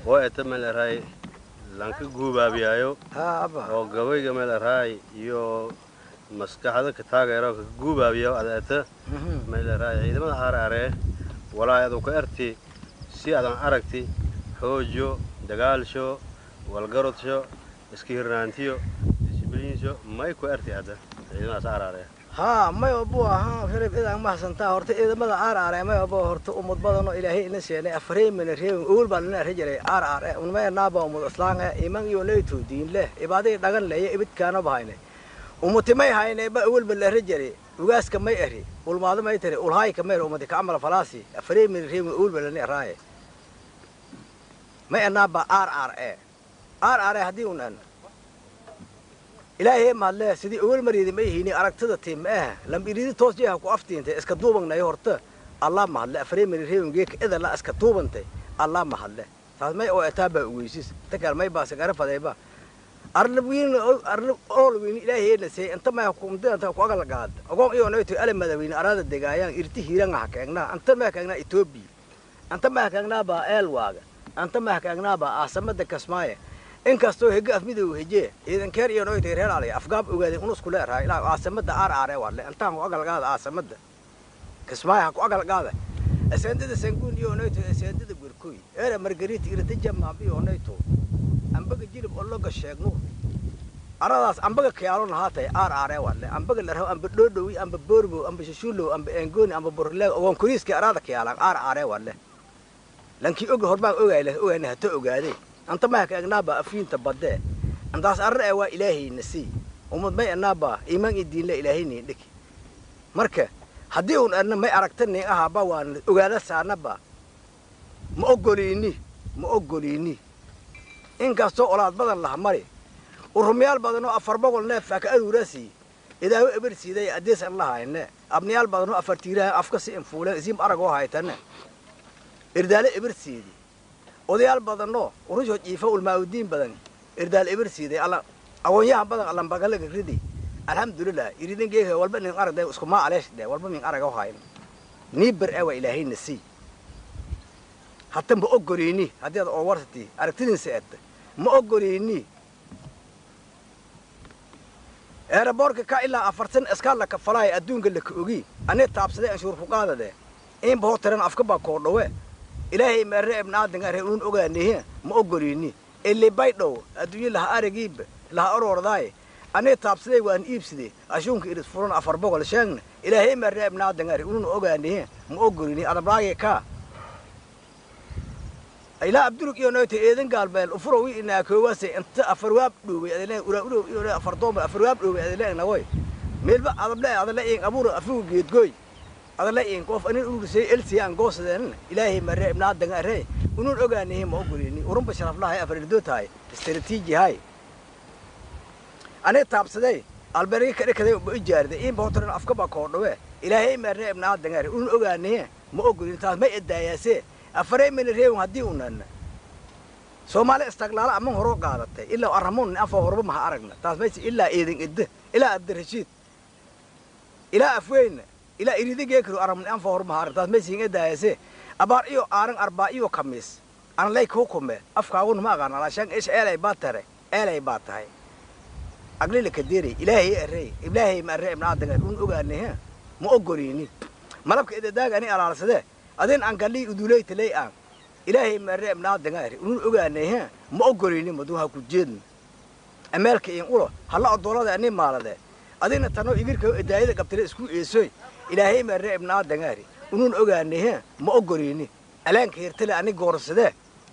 oo eta meel eraay lanka guubaabiyaayo haa abba oo gabayga meel eraay iyo maskaxda ka taageero ka guubaabiyo ada eta Mhm. meel eraay ciidamada aaraaree walaa adu ka erti si adan aragti xoojo dagaalsho walgarodsho iska hirnaantiyo disbliinsho may ku erti hadda ciidamadaas aaraaree haa may obu ahaa filib idaan mahadsantaa horta ciidamada aar aare may obo horta umad badanoo ilaahay ina seenay afreemina reebin owel baa nina rajaray aar aare unmaya naaba umad islaan eh iman iyo nayto diin leh ibaadii dhagan leye ibidkaana bahayne umati may hayne ba owelba la rajaray ugaaska may eri ulmaado may tiri ulhaayka mayr umadi ka amala falaasi afreemina reebin owelba lani araaye may anaaba aar aar e aar aare haddii unan ilaahay mahadle sidii awal maryadi ma ihini aragtida tiim ma ah lambiridi toos jeeha ku aftiintay iska duubangnay horta allah mahadle afreemari reewangeeka edala iska duubantay allah mahadle taas may oo etaabaa ugeysis takal may baasa garafadayba arla wiin arla ool wiin ilaahay say inta may hukumta inta ku agal gaad ogoon iyo nayto ala madawin arada degaayaan irti hiiran ha keegna anta ma keegna ethiopia anta ma keegna ba elwaaga anta ma keegna ba aasamada kasmaaye inkastoo hege afmidow heje ciidankeer iyo noytay reer alay afgaab ogaadeen unus ku leerahay ilaa aasamada aar aare walle intaan ku agalgaada aasamada kismaayaha ku agalgaada aseendada sanguun iyo noyto aseendada gwerkoy eera margarita irata jamaabi oo noyto ambaga jilib oo loga sheegno aradaas ambaga kiyaalo nahaatay aar aare walle ambaga laraw amba dhoodhowi amba boorbow amba shashuulow amba engooni amba borleeg ogoon koriiska araada kiyaalaan aar aare walle lankii oga horbaan ogayle ogayna hata ogaadee anta mahaka agnaaba afiinta badee antaas arra ee waa ilaahayna sii umad may anaaba iimaan i diinle ilaahaynin dhiki marka haddii un adna may aragtanin ahaba waan ogaada saanaba ma ogoliini ma ogoliini inkastoo olaad badan laha mari urumyaal badanoo afar boqol neefaa ka aruurasi idaawo eber siiday adees an lahayne abniyaal badanoo afar tiiraha afka si infuuleen isiim aragoo haytane irdaale eber siidi odayaal badanoo urushood jiifa ulmaaudiin badan irdaal eber siiday alla agoonyahan badan allambagalaga ridi alxamdulilah iridin geeka walba nin aragday iskumaa aleesh dhe walba min araga hayn nii ber ee waa ilaahayna sii hata ma ogoliini haddii ad oo warsati aragtidinsa ed ma ogoliini eeraboorka ka ilaa afartan iskaal laka falaaya adduunka laka ogi anee taabsaday anshuur fuqaadade inba hoo tiran afka baa koodhowe ilaahay meerre ibnaadangare uun ogaanihe ma ogoliini ili baydhow adduunye laha aragiiba laha oroordaaye anee taabsaday waan iibside ashuunka iris furan afar boqol sheegna ilaahay meerre ibnaadangare uun ogaanihe ma ogoliini adablaage kaa ilaa abdulug iyo noyta eedan gaalbeel ufuro wi inaakoowase inta afarwaab dhooway adale ura urow iyo afar doomba afarwaab dhooway adale nagoy meelba adable adale in abuura afigu geedgoy adale in qof anin urursay elsiya aan goosadeen ilaahay marre ibnaadanga arre unun ogaanihi ma ogolini urunba sharaflahay afarirdo tahay istaraatiiji hay anee taabsaday albergi kadhikaday ba ijaarday in bootaran afka baa koodhawe ilaahay marre ibnaadanga arre unun ogaanihi ma ogolini taas may edaayaase afarey mina reewin haddii unan soomaali istaglaala aman horoo qaadatay ilaa arramuun afa horba maha aragna taas mayse ilaa eedan edda ilaa abdirashiid ilaa afweyna ilaa iridigeekiro aramun anfa horba maha arag taas mayse hin edaayase abaar iyo aaran arbaa iyo kamiis an lay kuu kume afkaagun ma aqaan alaashaan ish eelay baa tare eelay baa tahay aglila kadeeri ilaahay arey ilaahay ma arre ibna aadaga un ogaanay ha ma ogoliini malabka idadaaga ani alaalsadee adin aan galii uduleytaley aan ilaahay marre ibnaadangari unun ogaanay ha ma ogolini maduha ku jeedna ameelka in ulo halla odoolada ani maalade adina tanoo igirka edaayada qabtire isku eesoy ilaahay marre ibnaadangari unun ogaanay ha ma ogolini alaanka hirtale ani goorsadee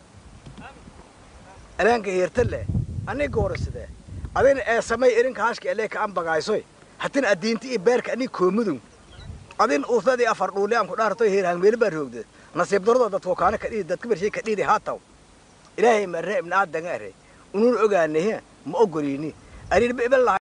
alaanka hirtale ani goorsadee adina ee samay irinka hashka elee ka an bagaysoy hatin adiinti iyo beerka ani koomudun adin usadii afar dhuuli aan ku dhaartoy heerhaan meeli baa roogde nasiib darado dadku kaana kadhidi dadka bershay kadhidi haataw ilaahay marre ibna aadanga are unun ogaanay ma ogoliini arin